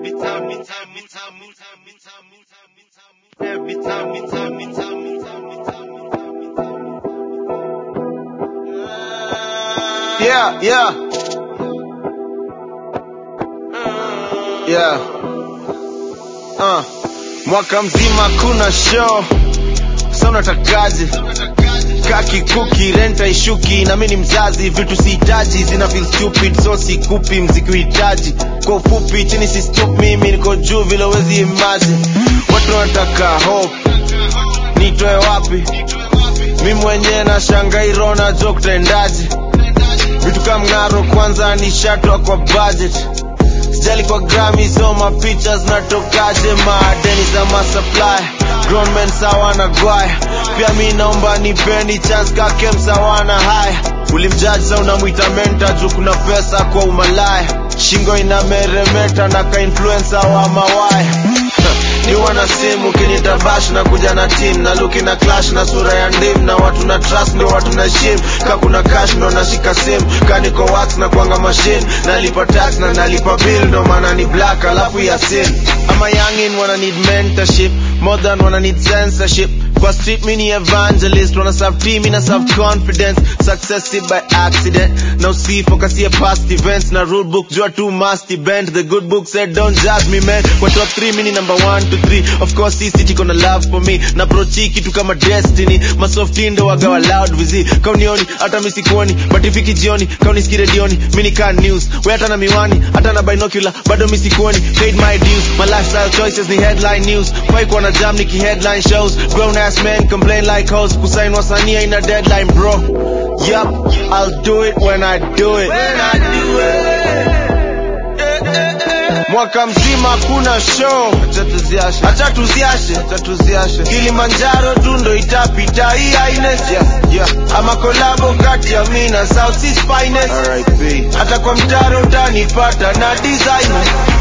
Every time, me time, me time, me time, me time, me time, me time, me time. Every time, me time, me time, me time, me time, me time, me time. Yeah, yeah. Yeah. Uh. Mwaka mzima kuna show. Sasa unatakaje? Kaki kuki renta ishuki na mimi ni mzazi vitu sihitaji zina feel stupid so sikupi mziki uhitaji kwa ufupi chini si stop mimi niko juu vile wezi imagine watu wanataka hope nitoe wapi mi mwenyewe na shangairo na jo kutaendaje vitu kama mng'aro kwanza nishatwa kwa budget sijali kwa grami so mapicha zinatokaje maadeni za masupply grown men sawa na gwaya pia mi naomba nipeni chance kake msawana haya ulimjaji sa unamwita menta juu kuna pesa kwa umalaya shingo inameremeta na ka influencer wa mawaya ni wana simu kinitabash na kuja na team na luki na clash na sura ya ndim na watu na trust ndo watu na shim ka kuna cash ndo nashika sim ka niko wax na kuanga machine nalipa tax na nalipa bill ndo maana ni black alafu ya sin ama youngin wana need mentorship more than wana need censorship kwa street mini evangelist wana serve team ina serve confidence success by accident na usifokasie past events na rule book jua tu must bend the good book said don't judge me man kwa top 3 mini number 1 to 3 of course hii city kona love for me na prochi kitu kama destiny masofti ndo wagawa loud vizi kaunioni hata misikuoni but ifiki jioni kauniski redioni mini can news we hata na miwani hata na binocular bado misikuoni paid my dues my lifestyle choices ni headline news kwai kuwa na jam niki headline shows grown ass men complain like hoes kusain wasania ina deadline bro yup i'll do it when i do it When I do it. mwaka mzima kuna show acha tuziashe acha tuziashe acha tuziashe kilimanjaro tu ndo itapita hii aines yeah, yeah. ama kolabo kati ya mi na south Seas finest hata kwa mtaro utanipata na designer